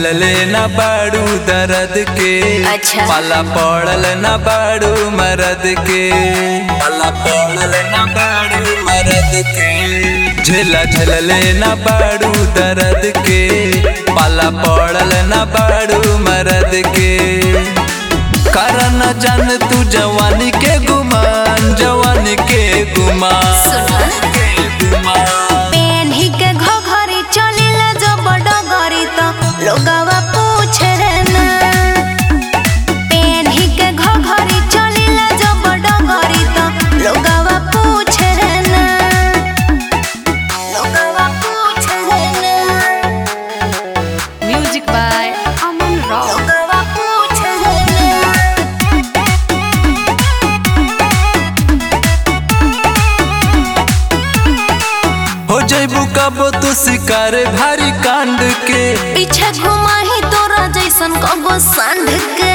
झलले न बाड़ू दर्द के अच्छा। पाला पड़ल न बाड़ू मरद के पाला पड़ल न बाड़ू मरद के झेला झलले न बाड़ू दर्द के पाला पड़ल न बाड़ू मरद के कारण जान तू जवानी के गुमान जवानी के गुमान सुना। के गुमान पेन्ही के घघरी चलिले जो बड़ गरी तो लोगवा पूछे ना पेन्ही के घघरी चलिले जो बड़ गरी तो लोगवा पूछे ना लोगवा पूछे ना Music by Aman Rao. लोगवा पूछे ना हो जैबू कबो तू शिकार भारी कांड के पीछे घुमा ही तोरा जैसन कगो सांड के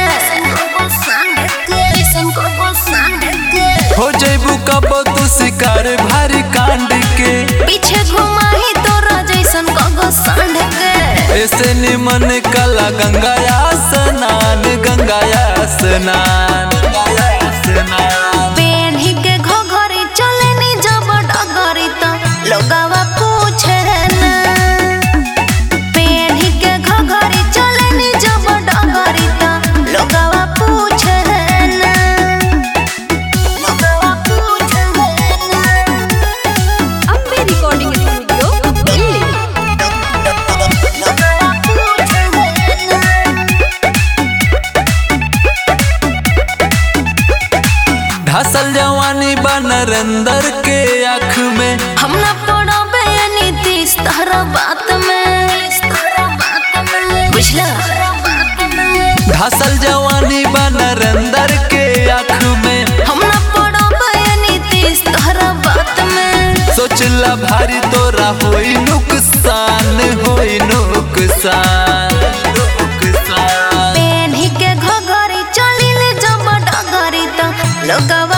जैसन कगो सांड के हो जैबू कबो तू शिकार भारी कांड के पीछे घुमा ही तोरा जैसन कगो सांड के ऐसे निमन कला गंगाया स्नान गंगाया स्नान गंगाया स्नान पेन्ही के घोघरी चले नी जब डगरी तो लोगवा पूछे ना पेन्ही के घोघरी चले नी जब डगरी तो लोगवा पूछे ना लोगवा पूछे ना Ambe Recording Studio, Delhi. लोगवा पूछे ना ढसल जवानी बा नरेंद्र के आँख में हम ना पड़बे नीतीश तहरा बात में बुझला ढसल जवानी बा नरेंद्र के आँख में हम ना पड़बे नीतीश तहरा बात में सोचला भारी तोरा होई नुकसान होई नुकसान नुकसान पेन्ही के घघरी चलिले जब डगरी तो लोगवा